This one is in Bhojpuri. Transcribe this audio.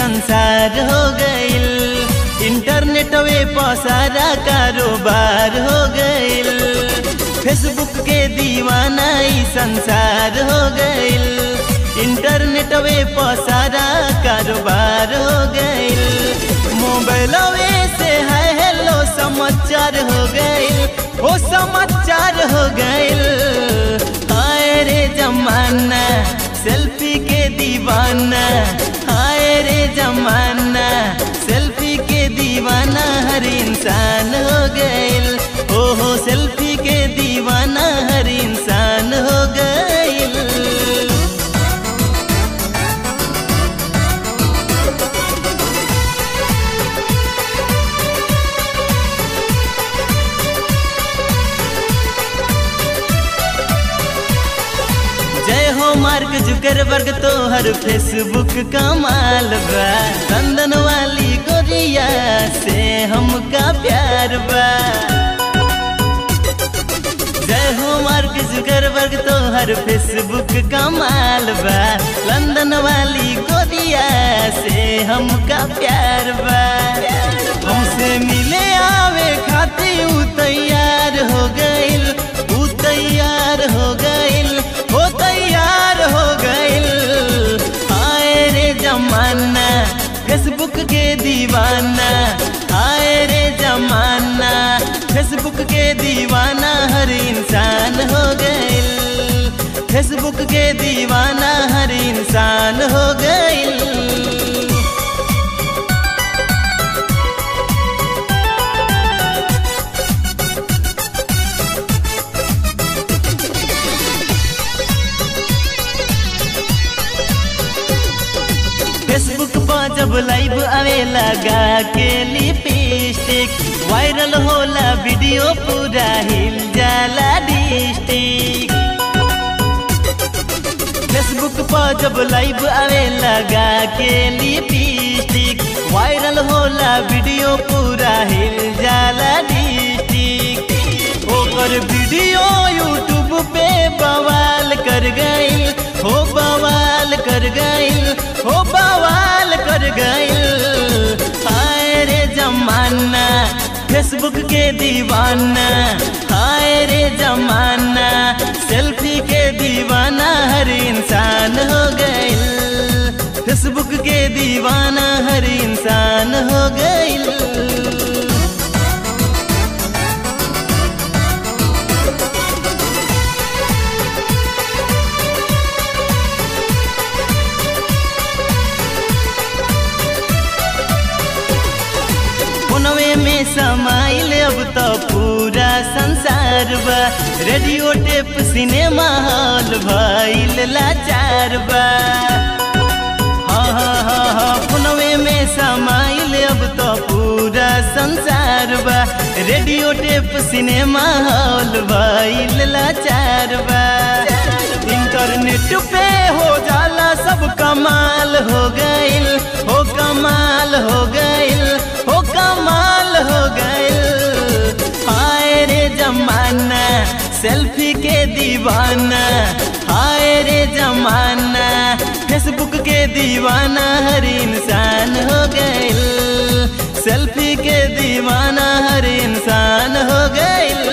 संसार हो गइल इंटरनेट वे पसारा कारोबार हो गइल फेसबुक के दीवाना ई संसार हो गइल इंटरनेट वे पसारा कारोबार हो गइल मोबाइल वे से है हेलो समाचार हो गइल ओ समाचार हो गइल हाय रे जमाना सेल्फी के दीवाना हाय रे जमाना सेल्फी के दीवाना हर इंसान हो गइल ओहो सेल्फी के दीवाना हर इंसान हो गइल जय हो मार्क जुकरबर्ग तो हर फेसबुक कमाल बा लंदन वाली गोरिया से हमका प्यार बा जय हो मार्क जुकरबर्ग तो हर फेसबुक कमाल बा लंदन वाली गोरिया से हमका प्यार बा हमसे मिले आवे खाती उ तैयार हो गइल उ तैयार हो गइल हो तैयार हो गइल आए रे जमाना फेसबुक के दीवाना आए रे जमाना फेसबुक के दीवाना हर इंसान हो गइल फेसबुक के दीवाना हर इंसान हो गइल फेसबुक पर जब लाइव आवे लगा के लिपस्टिक वायरल होला वीडियो पूरा हिल जाला डिस्ट्रिक्ट फेसबुक पर जब लाइव आवे लगा के लिपस्टिक वायरल होला वीडियो पूरा हिल जाला डिस्ट्रिक्ट ओकर वीडियो यूट्यूब पे बवाल कर गइल हो बवाल कर गइल हो बवाल कर गइल हाय रे जमाना फेसबुक के दीवाना हाय रे जमाना सेल्फी के दीवाना हर इंसान हो गइल फेसबुक के दीवाना हर इंसान हो गइल फोनवे में समाइल अब तो पूरा संसार बा रेडियो टेप सिनेमा हॉल भइल लाचार बा हाँ हाँ हाँ हाँ फोनवे में समाइल अब तो पूरा संसार बा रेडियो टेप सिनेमा हॉल भइल लाचार बा इंटरनेट पे हो जाला सब कमाल हो गइल हो कमाल हो गइल हो कमाल हो गइल हाय रे जमाना सेल्फी के दीवाना हाय रे जमाना फेसबुक के दीवाना हर इंसान हो गइल सेल्फी के दीवाना हर इंसान हो गइल